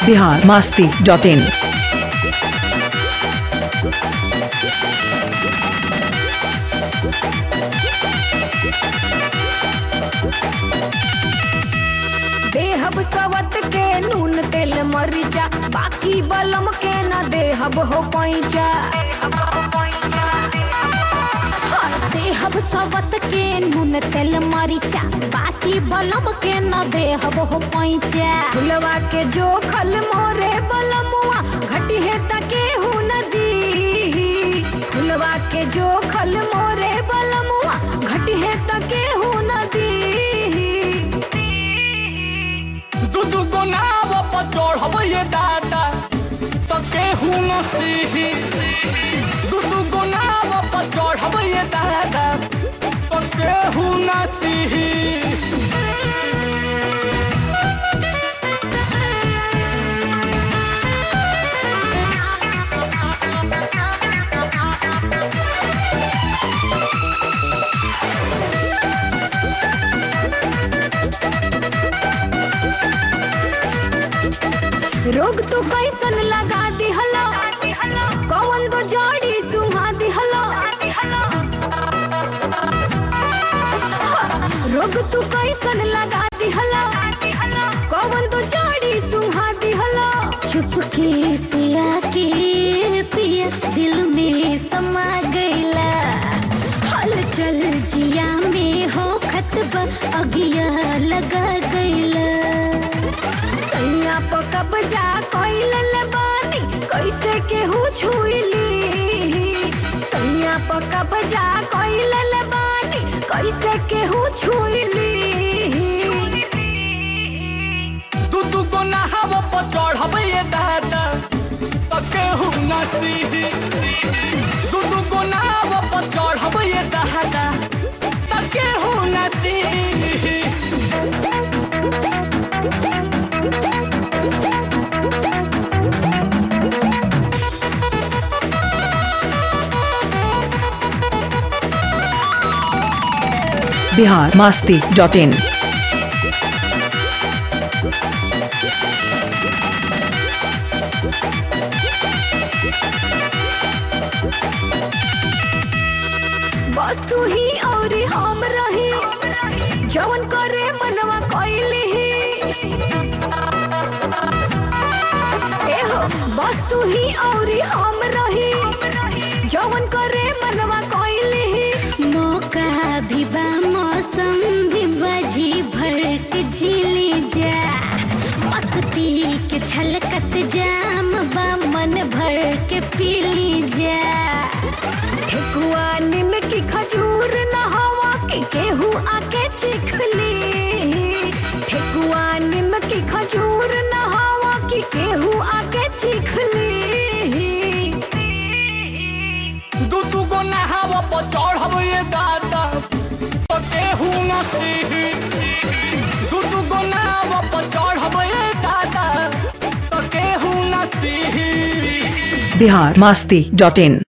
Bihar Masti dot इन देहब सवत के नून तेल मरिचा बाकी बलम के न देहब हो पैचा देहब सवत के नून तेल मरिचा बाकी बलम के न देहब हो पैचा फुलवा के जो खल मोरे बलमुआ घटी है तके हूँ नदी फुलवा के जो खल मोरे बलमुआ घटी है तके हूँ नदी दू दू गो नाव पर चढ़ब ये दादा तो केहू न सीही दू दू गो नाव पर चढ़ब ये दादा तो केहू न सीही रोग तो कैसन लगा दिहलो कौन दो जोड़ी सुहा दिहलो रोग तू कैसन लगा दिहलो कौन दो जोड़ी सुहा दिहलो चुपके से आके पिया दिल में समा गईला हलचल जिया में हो खतबा अगिया लगा गईला सैया प कब्जा कैल बानी कैसे केहू छुईली सैया प कब्जा कैल बानी कैसे केहू छुईली दू दू गो नाव पर चढ़ब ये दादा तो केहू न सीही दू दू गो नाव पर चढ़ब ये दादा तो केहू न सीही बिहार मास्ती डॉट इन बस तू ही और हम रही जवन करे मनवा कैली एहो बस तू ही और हम रही जवन करे मनवा कैली मौका भी बा मौसम भी बजी भर के झीली जा मस्ती के छलकत जाम बा मन भर के पीली जा ठेकुआ निम की खजूर न हवा के केहू आके चिखली ठेकुआ निम की खजूर न हवा की केहू आके चिखली दू दू गो नहाव पर चढ़ब ये दादा तो केहू न सीही दू दू गो नाव पर चढ़ब ये दादा तो केहू न सीही बिहार मास्ती डॉट इन